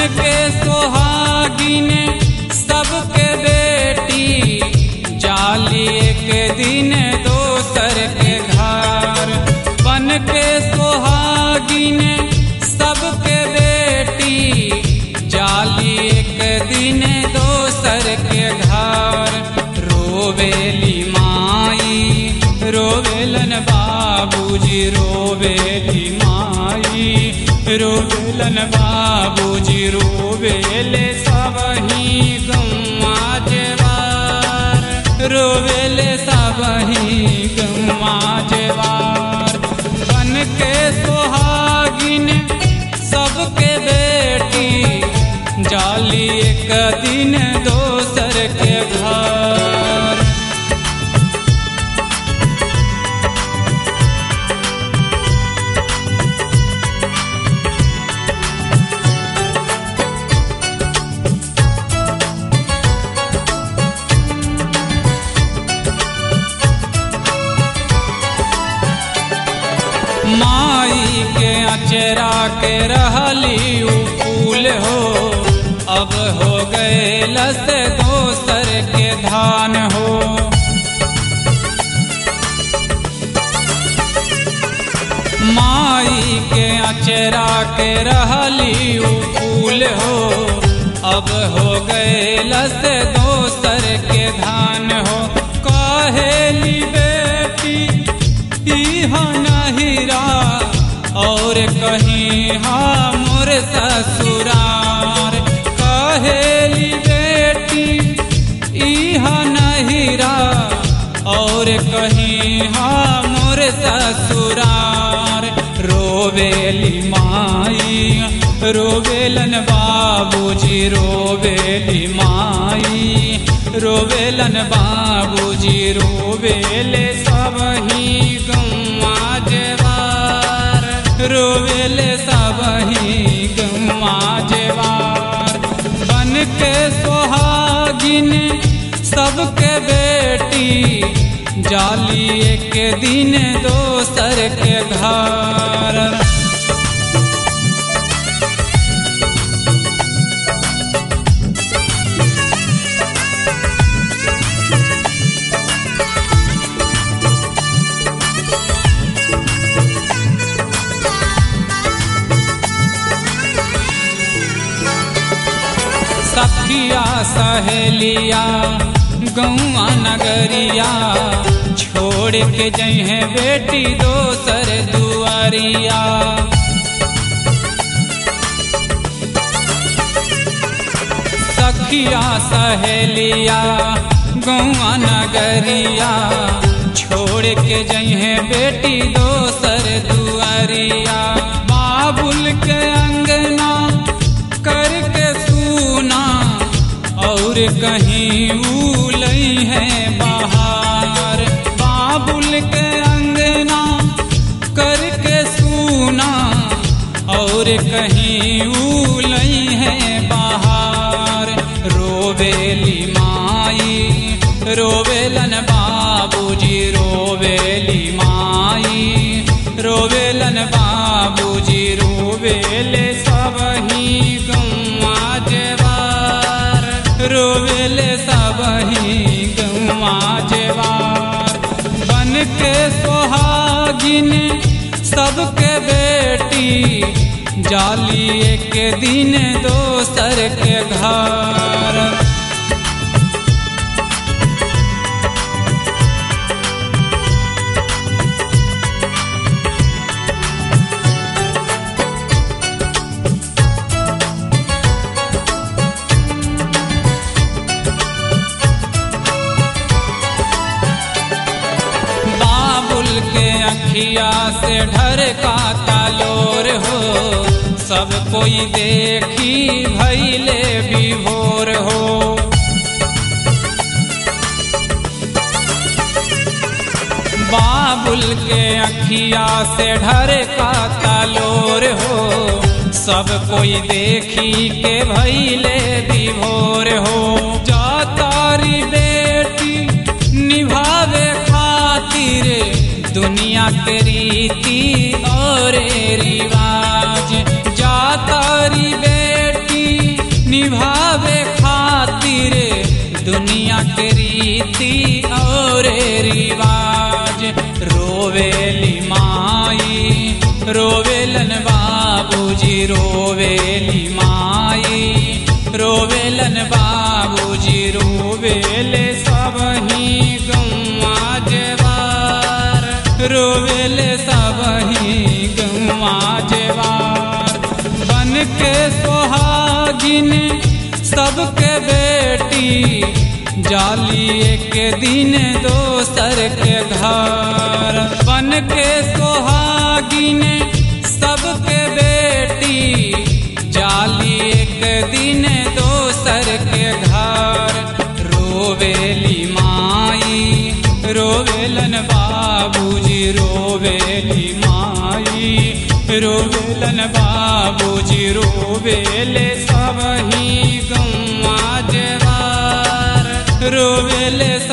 के सोहागिन सबके बेटी जाली एक दिन दोसर के घर बन के सोहागिन सबके बेटी जाली एक दिन दोसर के घर रोवेली माई रोवेलन बाबूजी रोवेली माई रोवेलन बाबूजी रोवेले सबही गम्मा जेवार रोवेले सबही गम्मा जेवार बन के सोहागिन सबके बेटी जाली एक दिन दोसर के घर माई के अचरा के रहली उ फूल हो अब हो गए लस दोसर के धान हो माई के अचरा के रहली उ फूल हो अब हो गए लस दोसर के धान हो कहेली बेटी इहा नहिरा और कहीं हाँ मोर ससुरार कहेली बेटी इहा नहिरा और कहीं हाँ मोर ससुरार रोवेली माई रोवेलन बाबूजी रोवेली माई रोवेलन बाबूजी रोवेले सबही गम्मा जेवार रोवेले सबही गम्मा जेवार बन के सोहागिन सबके बेटी जाली एक दिन दोसर के घर सखिया सहेलिया गौआ नगरिया छोड़ के जहे बेटी दोसर दुआरिया सखिया सहेलिया गौआ नगरिया छोड़ के जहे बेटी दोसर दुआरिया बाबुल के अंगना करके सुना और कहीं उलई है बाहर बाबुल के अंगना करके सुना और कहीं उलई है बाहर रोवेली माई रोवेलन बाबूजी रोवेली माई रोवेलन बाबूजी रोवेले सबही गम्मा जेवार रोवेले सबही गम्मा जेवार बन के सोहागिन सबके बेटी जाली एक दिन दोसर के घर बाबुल के अखिया से ढर का तालोर हो सब कोई देखी भैले विभोर हो बाबुल के अखिया से ढर का तालोर हो सब कोई देखी के भैले विभोर हो जा तारी बेटी निभावे खातिर दुनिया के रीति और रिवाज जा तारी बेटी रीति और रिवाज रोवेली माई रोवेलन बाबूजी रोवेली माई रोवेलन बाबूजी रोवेले सब ही गौवा जेवार रोवेले सब ही गौवा जेवार बन के सोहागिन सबके बेटी जाली एक दिन दोसर के घर बन के सोहागिन सबके बेटी जाली एक दिन दोसर के घर रोवेली माई रोवेलन बाबूजी रोवेली माई रोवेलन बाबूजी रोवेले सब ही गौवा जेवार रोवेले